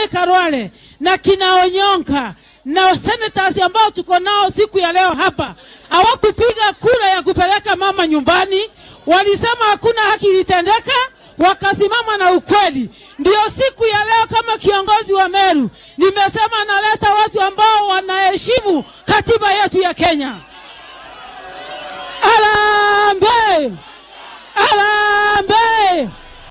Martha Karwale na kina Onyonka na senators ambao tuko nao siku ya leo hapa hawakupiga kura ya kupeleka mama nyumbani. Walisema hakuna haki ilitendeka, wakasimama na ukweli. Ndio siku ya leo, kama kiongozi wa Meru, nimesema naleta watu ambao wanaheshimu katiba yetu ya Kenya. Arambe, arambe.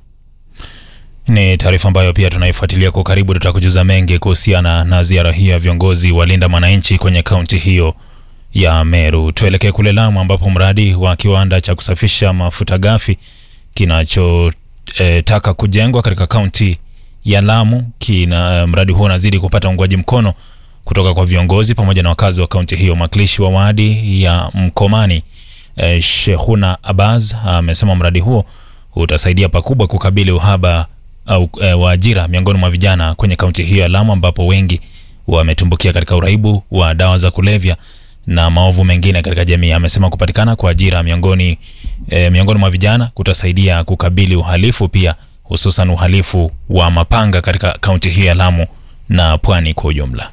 Ni taarifa ambayo pia tunaifuatilia kwa karibu. Tutakujuza mengi kuhusiana na ziara hiyo ya viongozi wa Linda Mwananchi kwenye kaunti hiyo ya Meru. Tuelekee kule Lamu ambapo mradi wa kiwanda cha kusafisha mafuta ghafi kinachotaka e, kujengwa katika kaunti ya Lamu kina mradi huo unazidi kupata uungwaji mkono kutoka kwa viongozi pamoja na wakazi wa kaunti hiyo. Mwakilishi wa wadi ya Mkomani e, Shehuna Abaz amesema mradi huo utasaidia pakubwa kukabili uhaba au e, wa ajira miongoni mwa vijana kwenye kaunti hiyo ya Lamu ambapo wengi wametumbukia katika uraibu wa dawa za kulevya na maovu mengine katika jamii. Amesema kupatikana kwa ajira miongoni, e, miongoni mwa vijana kutasaidia kukabili uhalifu pia hususan uhalifu wa mapanga katika kaunti hiyo ya Lamu na pwani kwa ujumla.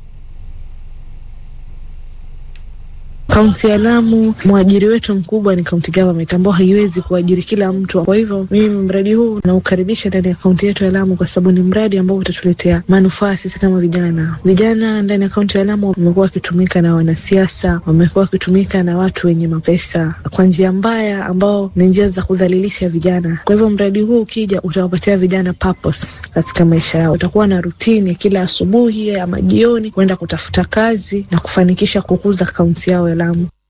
Kaunti ya Lamu, mwajiri wetu mkubwa ni county government ambao haiwezi kuajiri kila mtu. Kwa hivyo mimi mradi huu naukaribisha ndani ya kaunti yetu ya Lamu kwa sababu ni mradi ambao utatuletea manufaa sisi kama vijana. Vijana ndani ya kaunti ya Lamu wamekuwa wakitumika na wanasiasa, wamekuwa wakitumika na watu wenye mapesa kwa njia mbaya, ambao ni njia za kudhalilisha vijana. Kwa hivyo mradi huu ukija, utawapatia vijana purpose katika maisha yao. Utakuwa na rutini kila asubuhi ama jioni kwenda kutafuta kazi na kufanikisha kukuza kaunti yao ya Lamu.